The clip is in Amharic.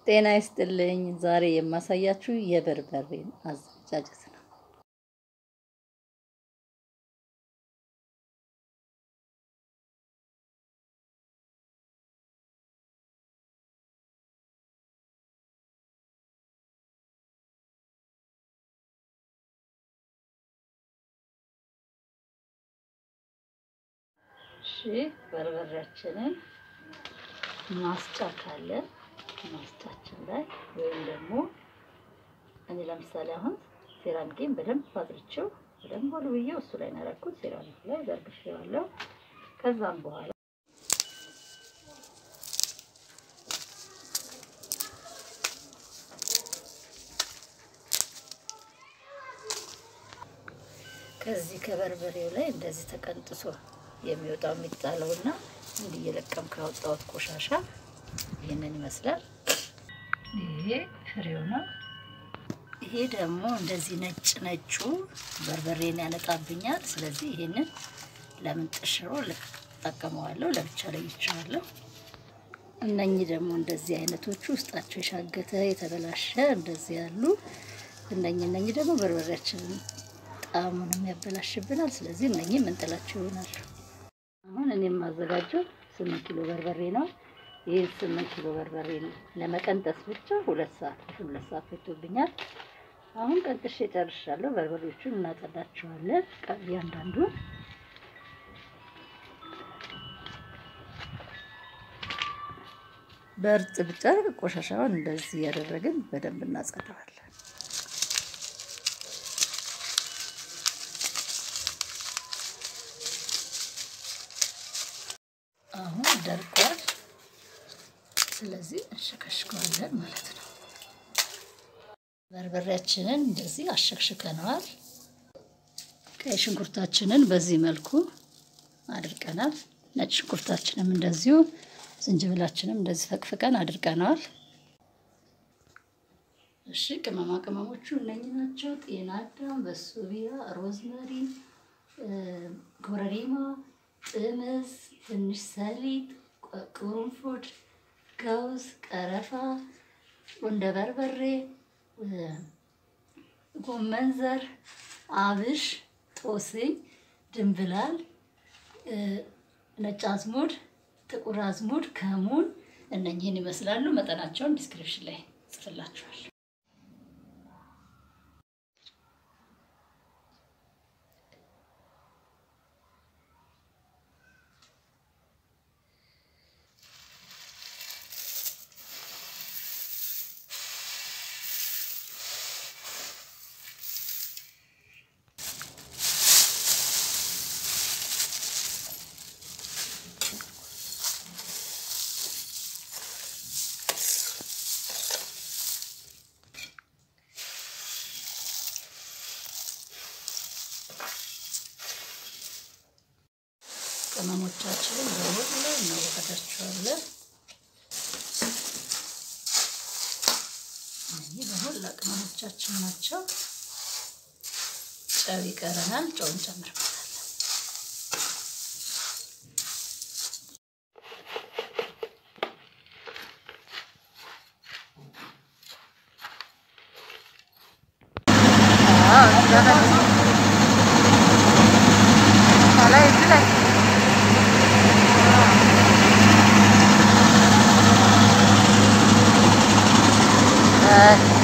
ጤና ይስጥልኝ። ዛሬ የማሳያችሁ የበርበሬን አዘገጃጀት ነው። እሺ በርበሬያችንን ማስጫ ካለ ማስጫችን ላይ ወይም ደግሞ እኔ ለምሳሌ አሁን ሴራሚኬን በደንብ አድርቼው በደንብ ወልውዬው እሱ ላይ ነው ያደረኩት። ሴራሚክ ላይ ዘርግቼዋለሁ። ከዛም በኋላ ከዚህ ከበርበሬው ላይ እንደዚህ ተቀንጥሶ የሚወጣው የሚጣለውና እንዲህ እየለቀም ካወጣሁት ቆሻሻ ይህንን ይመስላል። ይሄ ፍሬው ነው። ይሄ ደግሞ እንደዚህ ነጭ ነጩ በርበሬን ያነጣብኛል። ስለዚህ ይሄንን ለምን ጥሽሮ ልጠቀመዋለሁ፣ ለብቻ ለይቼዋለሁ። እነኚህ ደግሞ እንደዚህ አይነቶቹ ውስጣቸው የሻገተ የተበላሸ እንደዚህ ያሉ እነኚህ እነኚህ ደግሞ በርበሬያችንን ጣዕሙንም ያበላሽብናል። ስለዚህ እነኚህ ምንጥላቸው ይሆናሉ። አሁን እኔ የማዘጋጀው ስምንት ኪሎ በርበሬ ነው። ይህ ስምንት ኪሎ በርበሬ ለመቀንጠስ ብቻ ሁለት ሰዓት ሁለት ሰዓት ፈቶብኛል። አሁን ቀንጥሼ ጨርሻለሁ። በርበሬዎቹን እናጸዳቸዋለን እያንዳንዱ በእርጥብ ጨርቅ ቆሻሻውን እንደዚህ እያደረግን በደንብ እናጸዳዋለን። አሁን ደርቋል። ስለዚህ እንሸከሽከዋለን ማለት ነው። በርበሬያችንን እንደዚህ አሸክሽከነዋል። ቀይ ሽንኩርታችንን በዚህ መልኩ አድርቀናል። ነጭ ሽንኩርታችንም እንደዚሁ፣ ዝንጅብላችንም እንደዚህ ፈቅፍቀን አድርቀነዋል። እሺ ቅመማ ቅመሞቹ እነኚህ ናቸው። ጤና አዳም፣ በሶቢያ፣ ሮዝመሪ፣ ኮረሪማ፣ ጥምዝ፣ ትንሽ ሰሊጥ፣ ቅርንፉድ፣ ገውዝ፣ ቀረፋ፣ ቁንደ በርበሬ፣ ጎመን ዘር፣ አብሽ፣ ጦስኝ፣ ድንብላል፣ ነጭ አዝሙድ፣ ጥቁር አዝሙድ፣ ከሙን እነኚህን ይመስላሉ። መጠናቸውን ዲስክሪፕሽን ላይ ጽፍላችኋል። ቅመሞቻችንን በሁሉ እናወቀዳቸዋለን። እነዚህ በሁላ ቅመሞቻችን ናቸው። ጨው ይቀረናል። ጨው እንጨምርበታለን። Uh...